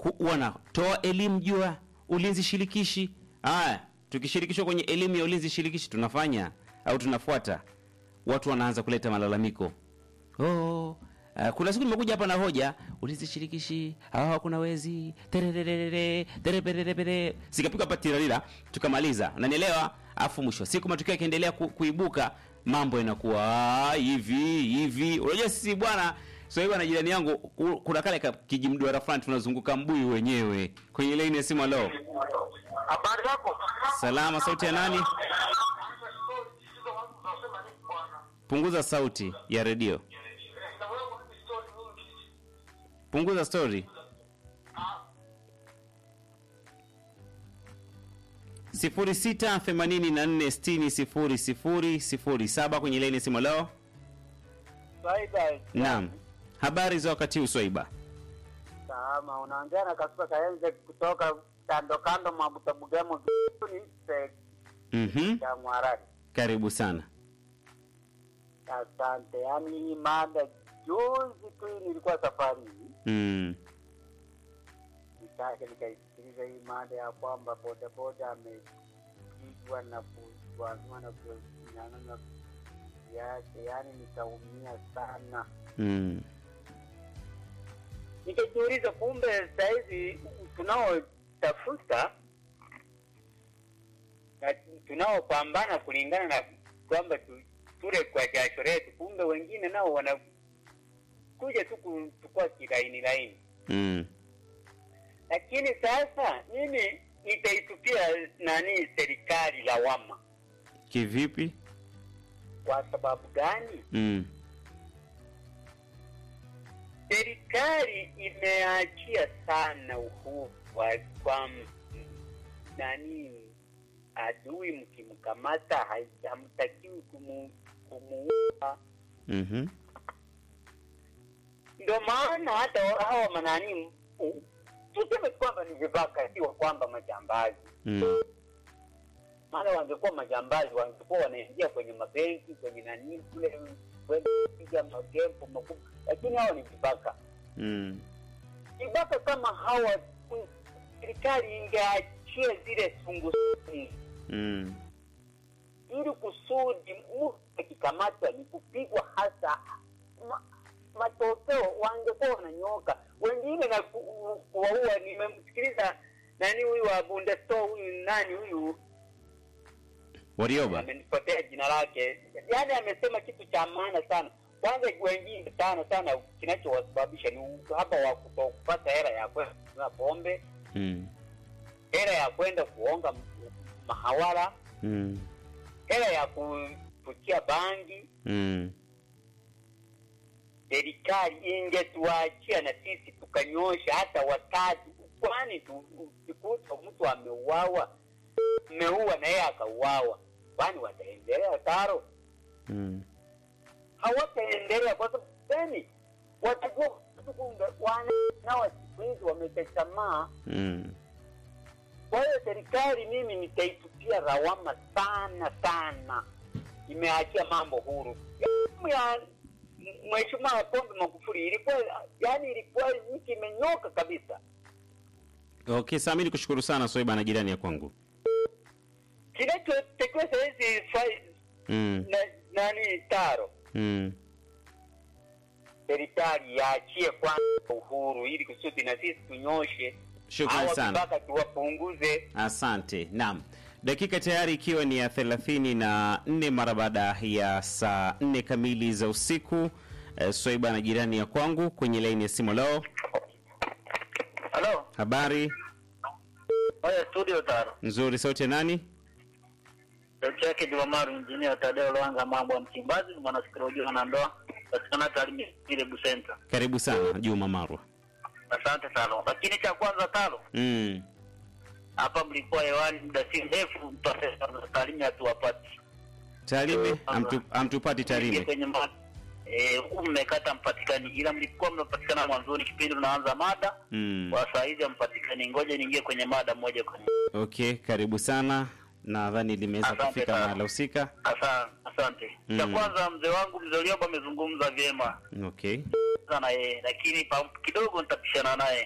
ku- wanatoa elimu juu ya ulinzi shirikishi. Haya, tukishirikishwa kwenye elimu ya ulinzi shirikishi tunafanya au tunafuata, watu wanaanza kuleta malalamiko. Oh, uh, kuna siku nimekuja hapa na hoja ulinzi shirikishi, hawa hakuna wezi, tererere, tereperepere. Sikapiga hapa tirarira, tukamaliza. Unanielewa? Afu mwisho wa siku matukio yakiendelea ku, kuibuka, mambo inakuwa ah, hivi hivi. Unajua sisi bwana so hiyo na jirani yangu ku- kuna kale ka kijimduara fulani tunazunguka mbuyu wenyewe kwenye laini ya simu. Leo Habari yako? salama, sauti ya nani? Punguza sauti ya redio, punguza story. sifuri sita themanini na nne sitini sifuri sifuri sifuri saba kwenye laini ya simu. Leo Swaiba. naam, habari za wakati huu Swaiba? Salama, unaongea na Kasuka Kaenze kutoka kando kando mwa Butabugamo ni Mhm, ya Mwarani. karibu sana. Asante. Yaani hii mada juzi tu nilikuwa safarini. Mm. Nikaja nikaisikiliza hii mada ya kwamba bodaboda amepigwa na kuanzima na kunyang'anywa yake, yaani nikaumia sana. Mm. nikajiuliza kumbe sahizi tunaotafuta na tunaopambana kulingana na kwamba tu, tule kwa jasho letu, kumbe wengine nao wanakuja tu kuchukua kilaini laini. Mm. Lakini sasa mimi nitaitupia nani serikali lawama. Kivipi? Kwa sababu gani? Mm. serikali imeachia sana uhuru wa kwa m- nani adui mkimkamata hai- hamtakiwi kumu, kumuua Mhm. ndio maana hata hawa manani u- tuseme kwamba ni vibaka sio kwamba majambazi Mm. maana wangekuwa majambazi wangekuwa wanaingia kwenye mabenki kwenye nani kule kwenda kupiga magempo makubwa lakini hawa ni vibaka Mm. vibaka kama hawa mm, serikali ingeachia zile sungusungu Mm. ili kusudi mtu akikamatwa ni kupigwa hasa ma, matokeo wangekuwa wananyoka wengine na ku- kuwaua nimemsikiliza nani huyu wa bundesto huyu nani huyu Warioba. amenipotea jina lake yaani amesema kitu cha maana sana kwanza wengine sana sana kinachowasababisha ni uhaba wa kutokupata hela ya kwenda kununua pombe Mm. hela ya kwenda kuonga m- mahawara Mm. hela ya kufukia bangi Mm. serikali ingetuachia na sisi tukanyosha hata watatu kwani tu- ukikuta mtu ameuawa meua na yeye akauawa kwani wataendelea taro Mm. hawataendelea kwa sababu gani watakuwa kumbe wana nao siku hizi wamechatamaa Mm. kwa hiyo serikali mimi nitaitupia rawama sana sana imeachia mambo huru Elimu ya mheshimiwa pombe magufuli ilikuwa yani ilikuwa nchi imenyoka kabisa Okay, sasa mimi nikushukuru sana Swaiba na jirani ya kwangu. kinachotakiwa sahizi fa- Mm. na, nani taro Mm. serikali yaachie kwanza uhuru ili kusudi na sisi tunyoshe Shukrani hawa sana. vibaka tuwapunguze Asante. Naam. Dakika tayari ikiwa ni ya thelathini na nne mara baada ya saa nne kamili za usiku. Eh, Swaiba na jirani ya kwangu kwenye laini ya simu leo. halo Habari oya studio taro nzuri, sauti ya nani? sauti yake jumamaru injinia tadeo lwanga mambo ya msimbazi ni mwanasikolojia na ndoa katika taalimi ile busenta Karibu sana Juma Marwa. asante sana lakini cha kwanza talo Mm. hapa mlikuwa hewani muda si mrefu taalimi hatuwapati Tarime amtu, amtupati Ingie Tarime. kwenye ma eh, huku mmekata mpatikani ila mlikuwa mnapatikana mwanzoni kipindi unaanza mada Mm. kwa saa hizi hampatikani ngoja niingie kwenye mada moja kwa moja Okay, karibu sana. Nadhani limeweza Asante kufika sana. mahala husika. Asa- asante cha Mm. kwanza mzee wangu mzee Lioba amezungumza vyema Okay. sana yeye lakini pa- kidogo nitapishana naye